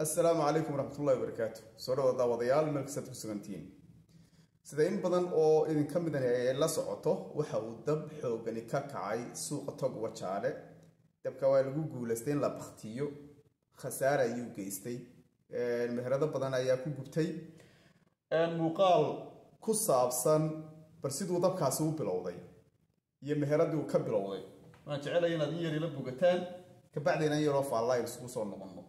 assalaamu calaykum waraxmatullahi wabarakaatu soo dhawa daawadayaal meel kastaad ku sugantihiin sida in badan oo idinka midan ay la socoto waxa uu dab xoogani ka kacay suuqa tog wajaale dabka waa lagu guulaystay in la baktiyo khasaare ayuu geystay meherado badan ayaa ku gubtay muuqaal ku saabsan bal siduu dabkaasi u bilowday iyo meheradii uu ka bilowday waan jecelaya inaad in yar ila bogataan kabacdina in yaroo faallaa isugu soo noqono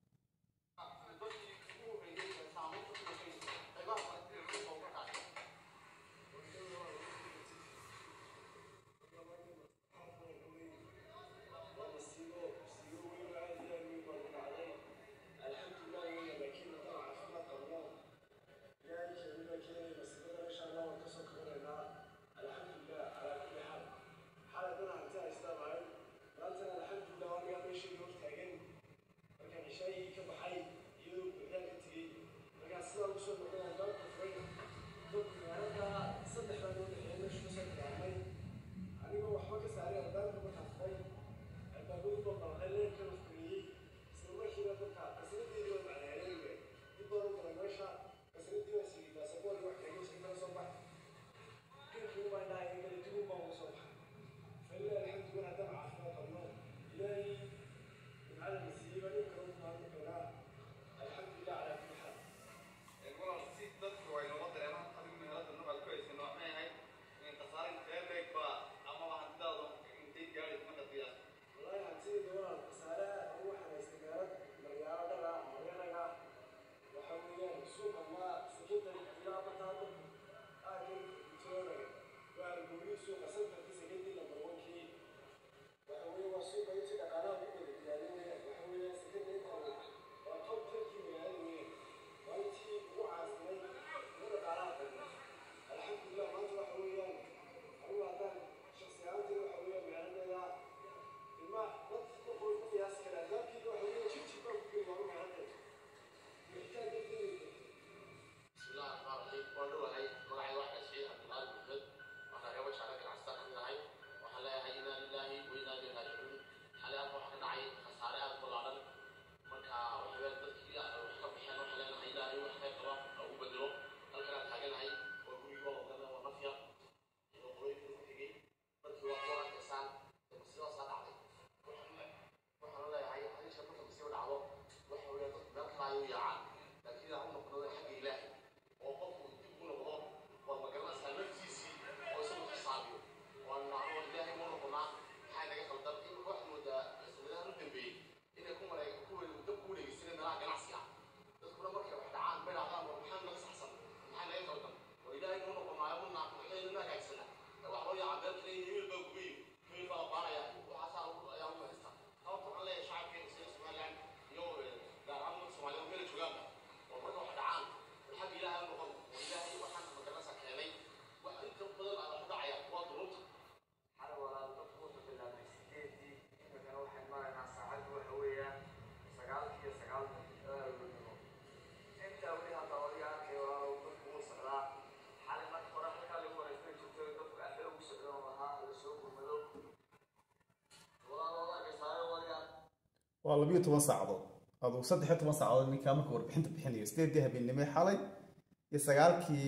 waa labiyo toban saacadood aduu saddexiyo toban saacadood ninkaa marka warbixinta bixinayo sideedii habeennimay xalay iyo sagaalkii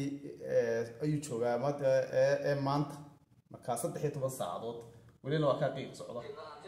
ayuu joogaa ee maanta markaa saddexiyo toban saacadood welina waa kaa qiiq socda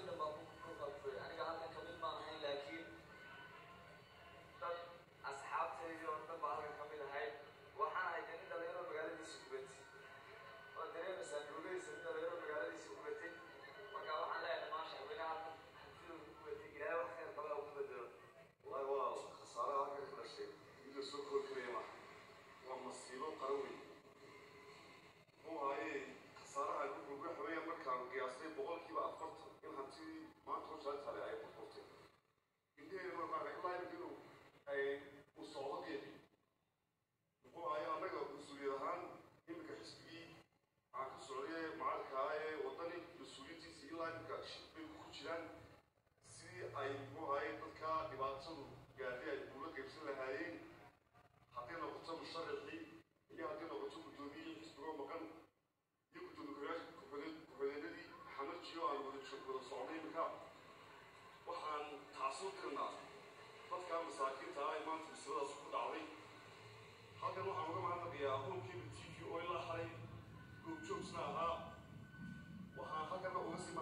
sidii ay muxuahay dadka dhibaatadu gaadhay ay kuula qaybsan lahaayeen hadday noqoto musharixii iyo hadday noqoto guddoomiyihii xisbigoo maqan iyo guddoomiye ku-xigeenadii xamajiyo aan wada wada socnay iminka waxaan tacsuu dirnaa dadka masaakiinta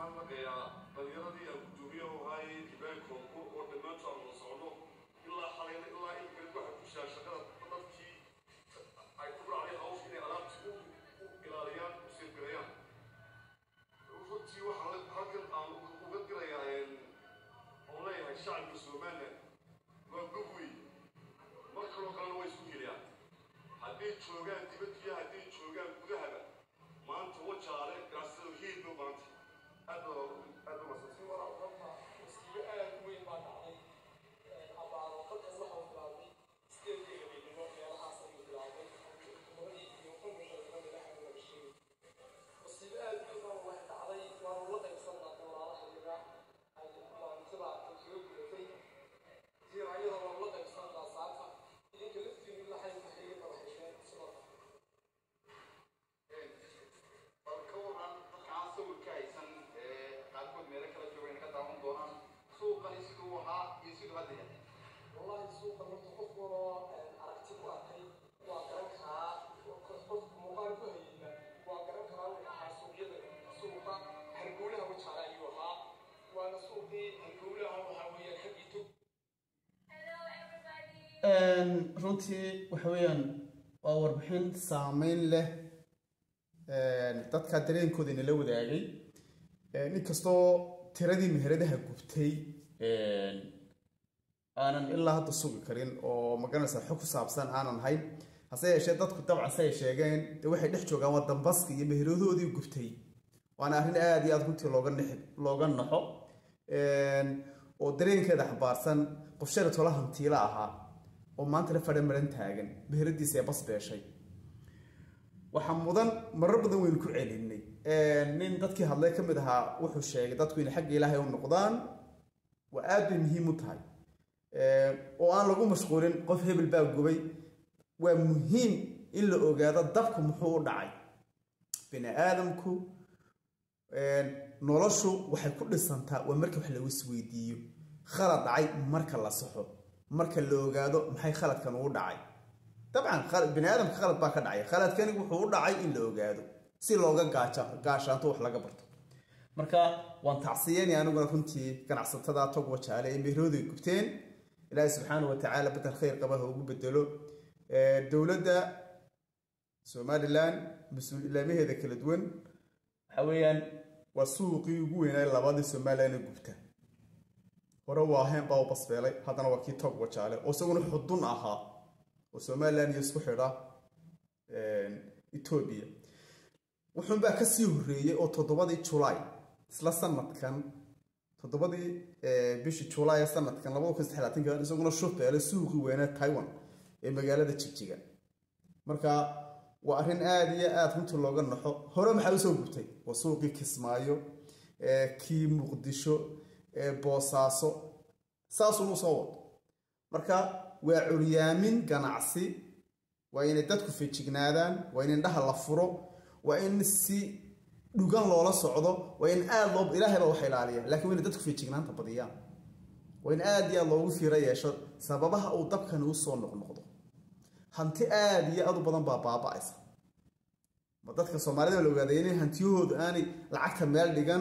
mahadnaqayaa dhalinyaradii aan gudoomiyaha u ahaayey jibaan koonfur oo dhammaantu aan wada socno ilaa xalayna ilaa ilgeed waxay ku jiraa shaqada dadkii ay ku dhacday hawsha inay alaabti u ilaaliyaan u sirgalayaan runtii waxaan halkan aan uga dirayaa oon leeyahay shacabka somaliland waa gogwey mar kaloo kalena way isku geliyaan hadday joogaan dibaddiyo hadday joogaan gudahaba maanta wajaale ganacsatada hiidba maanta aad baa aad baa masansi bal ka waran dadkaan sawirka haysan ee qaarkood meelo kala joogan ka daawan doonaan suuqani siduu ahaa iyo siduu hadda yahay wallahi suuqa marka qof waloo aragti ku arkay waa garan karaa qof muuqaal ku hayeyna waa garan karaa wuxuu ahaa suuqyada suuqa hargowlaha wajaale ayuu ahaa waana suuqii hargowlaha waxaa weeyaan xaggii tog runtii waxa weeyaan waa warbixin saameyn leh dadka dareenkooda inala wadaagay inkastoo tiradii meheradaha gubtay aanan ilaa hadda sugi karin oo magaranaysa xog ku saabsan aanan hayn hase yeeshee dadku dabcan si ay sheegeen de waxay dhex joogaan waa dambaska iyo meheradoodii gubtay waana arrin aada iyo aada runtii looga nexi looga naxo oo dareenkeeda xambaarsan qof shalay tola hantiila ahaa oo maanta la fadha maran taagan meheradiisa ee bas beeshay waxaa mudan marar badan waynu ku celinay nin dadkii hadlay ka mid ahaa wuxuu sheegay dadku inay xagga ilaahay u noqdaan waa aad bay muhiim u tahay oo aan lagu mashquulin qof hebel baa gubay waa muhiim in la ogaado dabku muxuu u dhacay bini aadamku noloshu waxay ku dhisantaa waa marka wax lagu isweydiiyo khalad dhacay marka la saxo marka la ogaado maxay khaladkan ugu dhacay dabcan bini aadamka khalad baa ka dhacay khaladkani wuxuu u dhacay in la ogaado si looga gaaja gaashaanto wax laga barto marka waan tacsiyanay aniguna runtii ganacsatada tog wajaale ee meherooday gubteen ilaahay subxaana wa tacaala bedel khayr qaba ha ugu bedelo dowladda somalilan mas-uul-ilaamaheeda kala duwan waxa weeyaan waa suuqii ugu weynaa labadii somalilan ee gubta hore waa heen baa u basbeelay haddana waa kii tog wajaale oo isaguna xudun ahaa oo somalilan iyo isku xidha etoobiya wuxuunbaa kasii horreeyey oo toddobadii julaay isla sanadkan toddobadii bishii julaay ee sanadkan labada kun saddex labaatanki isaguna shufbeelay suuqii weynaa taiwan ee magaalada jigjiga marka waa arrin aada iyo aada runtii looga naxo hore maxaa usoo gubtay waa suuqii kismaayo kii muqdisho boosaaso saasuu usoo wado marka waa curyaamin ganacsi waa inay dadku fejignaadaan waa in indhaha la furo waa in si dhugan loola socdo waa in aada loo ilaahay baa wax ilaaliya lakin waa inay dadku fejignaanta badiyaan waa in aada iyo aada loogu fiiro yeesho sababaha uu dabkani usoo noqnoqdo hanti aada iyo aada u badan baa baaba-aysa ma dadka soomaalida la ogaaday inay hantiyahoodu aanay lacagta meel dhigan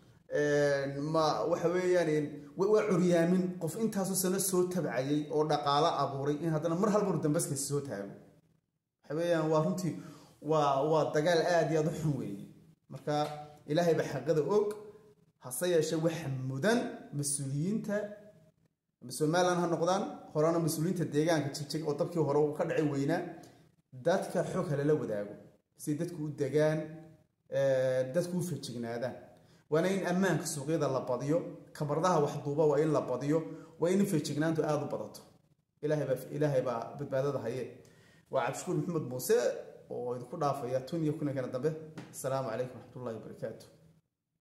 ma waxa weeyaan waa curyaamin qof intaasoo sano soo tabcayay oo dhaqaalo abuuray in haddana mar halbar dambaskiisa soo taago waxa weeyaan waa runtii waa waa dagaal aada iyo aada u xun weeye marka ilaahay baa xaqada og hase yeeshee waxa mudan mas-uuliyiinta somalilan ha noqdaan horena mas-uuliyiinta deegaanka jigjig oo dabkii hore uu ka dhacay weynaa dadka xog halala wadaago si dadku u degaan dadku u fejignaadaan waana in ammaanka suuqyada la badiyo kabardaha waxduuba waa in la badiyo waa in fejignaantu aada u badato ilaahay baa badbaadada haye waa cabdishukuur maxamed muuse oo idinku dhaafaya tun iyo kunankana dambe asalaamu calaykum waraxmatullahi wabarakaatu